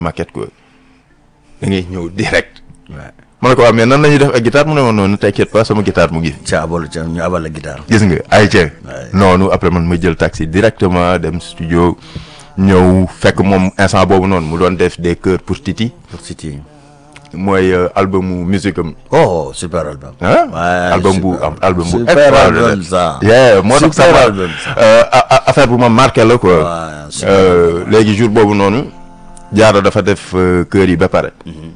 maquette quoi da ngay ñëw direct. waaw ma ne ko waaw mais nan la ñuy def ak guitare mu ne ma noonu t'inquiète pas sama guitare mu ngi fi. ca abal ca ñu abal la guitare. gis nga ay ca Ouais. noonu après man ma jël taxi directement dem studio ñëw fekk moom instant boobu noonu mu doon def des chœurs pour Titi pour City. mooy euh, albumu musique am oh super album. ah Ouais, album bu super. am album bu super extraordinaire. album ça. yeah moo tax Super sama album, ça. euh, a- a- affaire bu ma marqué la quoi Ouais, super Euh, léegi jour boobu noonu jaaro dafa def euh, chœur yi ba pare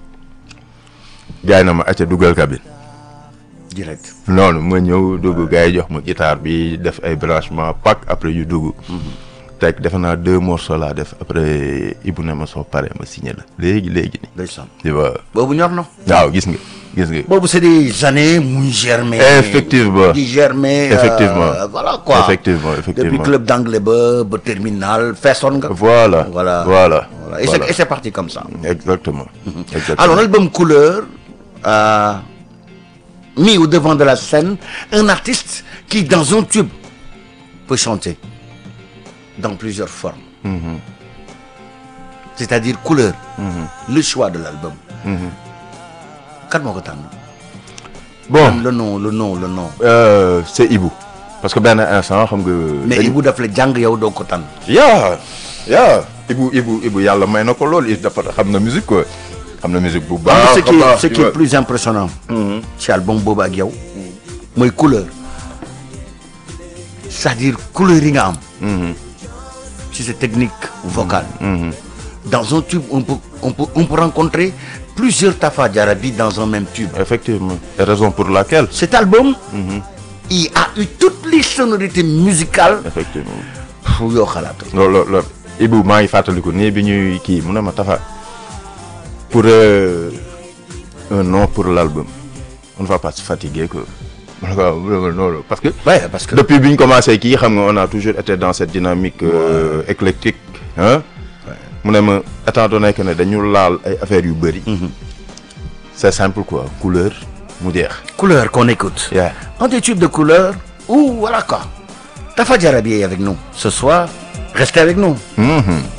jaay na ma acca dugal cabine direct. noonu ma ñëw dugg gars yi jox ma guitare bi def ay branchement pack après yu dugg teg defe naa deux morceaux laa def après Ibou ne ma soo pare ma signé la léegi léegi ni ndeysaan. tu vois boobu ñor na. waaw gis nga gis nga boobu c'est des années muy germer. Effectivement. di germer. euh, Effectivement. voilà quoi. Effectivement, effectivement. depuis club d'anglais ba ba terminal feesoon nga. voilà voilà voilà voilà et c'est et c'est parti comme ça. exactement exactement Alors, l'album Couleur a mis au devant de la scène un artiste qui, dans un tube, peut chanter dans plusieurs formes. C'est-à-dire Couleur, le choix de l'album. Kan moo ko tànn bon le nom le nom le nom. euh, c'est Ibou parce que benn instant xam nga mais dañ- Ibou daf la jàng yow doo ko tànn. yaa yaa Ibou Ibou Ibou yàlla may na ko loolu il dafa xam na musique quoi xam na musique bu Ah, baax ce qui a baax, ce tu qui est vois. plus impressionnant. ci album boobu ak yow. mooy couleur. c'est-à-dire couleur yi nga am. ci sa technique vocale. dans un tube on peut on peut on peut rencontrer plusieurs Tafa Jarabi dans un même tube. effectivement et raison pour laquelle Cet album. il a eu toutes les sonorités musicales. effectivement fu yoo xalaatu. loolu loolu loolu Ibou maa ngi fàttaliku nii bi ñuy kii mu ne ma tafa pour euh, un nom pour l'album on ne va pas se fatiguer quoi ma ne ko waaw mu ne ma noonu parce que Ouais, parce que depuis bi ñu commencé kii xam nga on a toujours été dans cette dynamique euh, éclectique hein mu ne ma étant donné que ne dañu laal ay affaires yu bëri c'est simple quoi couleur mu jeex couleur qu'on écoute. Yeah. Un des tubes de couleur ou voilà quoi. Tafa Jarabi est avec nous ce soir. Restez avec nous.